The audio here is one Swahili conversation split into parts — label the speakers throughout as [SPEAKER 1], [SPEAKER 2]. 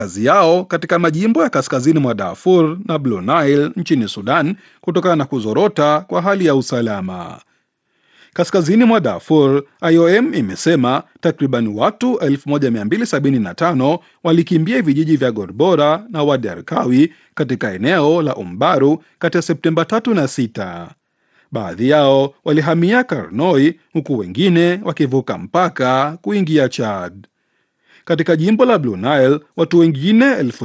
[SPEAKER 1] kazi yao katika majimbo ya kaskazini mwa Darfur na Blue Nile nchini Sudan kutokana na kuzorota kwa hali ya usalama. Kaskazini mwa Darfur, IOM imesema takriban watu 1275 walikimbia vijiji vya Gorbora na Wadi Arkawi katika eneo la Umbaru kati ya Septemba 3 na 6. Baadhi yao walihamia Karnoi huku wengine wakivuka mpaka kuingia Chad. Katika jimbo la Blue Nile watu wengine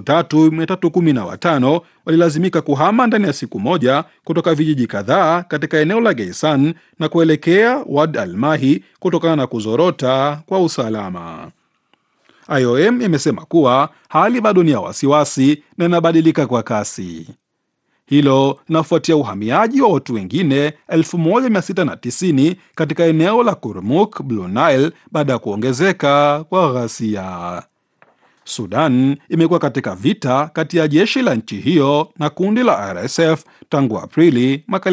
[SPEAKER 1] 3315 walilazimika kuhama ndani ya siku moja kutoka vijiji kadhaa katika eneo la Geisan na kuelekea Wad Almahi kutokana na kuzorota kwa usalama. IOM imesema kuwa hali bado ni ya wasiwasi na inabadilika kwa kasi. Hilo linafuatia uhamiaji wa watu wengine 1690 katika eneo la Kurmuk, Blue Nile baada ya kuongezeka kwa ghasia. Sudan imekuwa katika vita kati ya jeshi la nchi hiyo na kundi la RSF tangu Aprili mwaka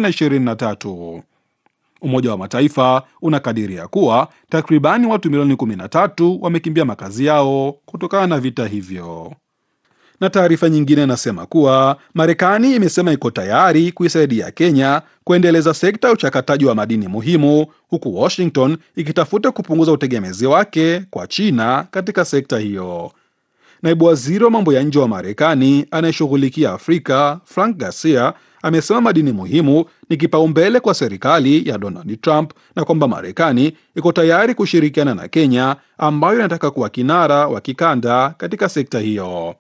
[SPEAKER 1] 2023. Umoja wa Mataifa unakadiria kuwa takribani watu milioni 13 wamekimbia makazi yao kutokana na vita hivyo na taarifa nyingine inasema kuwa Marekani imesema iko tayari kuisaidia Kenya kuendeleza sekta ya uchakataji wa madini muhimu, huku Washington ikitafuta kupunguza utegemezi wake kwa China katika sekta hiyo. Naibu waziri wa mambo ya nje wa Marekani anayeshughulikia Afrika Frank Garcia amesema madini muhimu ni kipaumbele kwa serikali ya Donald Trump na kwamba Marekani iko tayari kushirikiana na Kenya ambayo inataka kuwa kinara wa kikanda katika sekta hiyo.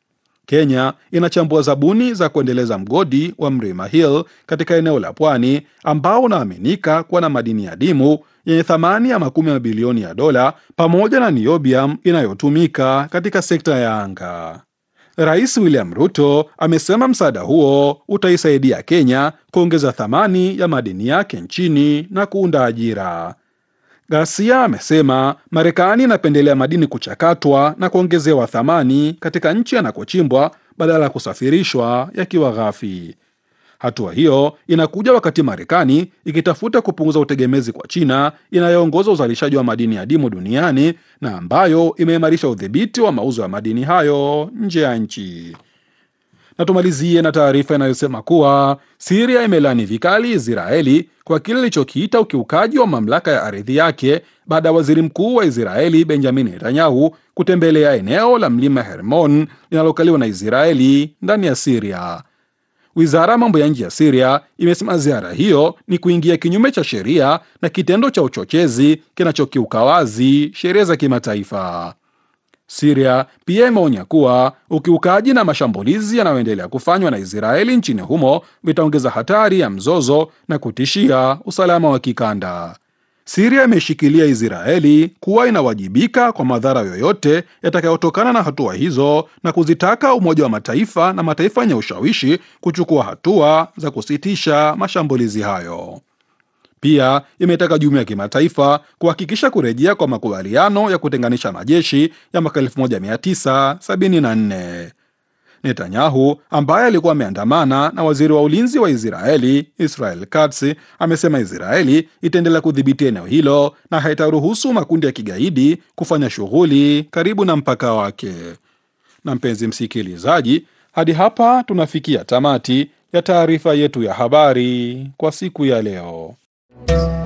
[SPEAKER 1] Kenya inachambua zabuni za kuendeleza mgodi wa Mlima Hill katika eneo la pwani ambao unaaminika kuwa na madini adimu yenye thamani ya makumi ya mabilioni ya dola pamoja na niobium inayotumika katika sekta ya anga. Rais William Ruto amesema msaada huo utaisaidia Kenya kuongeza thamani ya madini yake nchini na kuunda ajira. Ghasia amesema Marekani inapendelea madini kuchakatwa na kuongezewa thamani katika nchi yanakochimbwa badala ya kusafirishwa yakiwa ghafi. Hatua hiyo inakuja wakati Marekani ikitafuta kupunguza utegemezi kwa China inayoongoza uzalishaji wa madini adimu duniani na ambayo imeimarisha udhibiti wa mauzo ya madini hayo nje ya nchi. Na tumalizie na taarifa inayosema kuwa Siria imelani vikali Israeli kwa kile ilichokiita ukiukaji wa mamlaka ya ardhi yake baada ya waziri mkuu wa Israeli Benjamin Netanyahu kutembelea eneo la mlima Hermon linalokaliwa na Israeli ndani ya Siria. Wizara ya mambo ya nje ya Siria imesema ziara hiyo ni kuingia kinyume cha sheria na kitendo cha uchochezi kinachokiuka wazi sheria za kimataifa. Siria pia imeonya kuwa ukiukaji na mashambulizi yanayoendelea kufanywa na Israeli nchini humo vitaongeza hatari ya mzozo na kutishia usalama wa kikanda. Siria imeshikilia Israeli kuwa inawajibika kwa madhara yoyote yatakayotokana na hatua hizo na kuzitaka Umoja wa Mataifa na mataifa yenye ushawishi kuchukua hatua za kusitisha mashambulizi hayo. Pia imetaka jumuiya ya kimataifa kuhakikisha kurejea kwa makubaliano ya kutenganisha majeshi ya mwaka 1974. Netanyahu ambaye alikuwa ameandamana na waziri wa ulinzi wa Israeli Israel Katz amesema Israeli itaendelea kudhibiti eneo hilo na haitaruhusu makundi ya kigaidi kufanya shughuli karibu na mpaka wake. Na mpenzi msikilizaji, hadi hapa tunafikia tamati ya taarifa yetu ya habari kwa siku ya leo.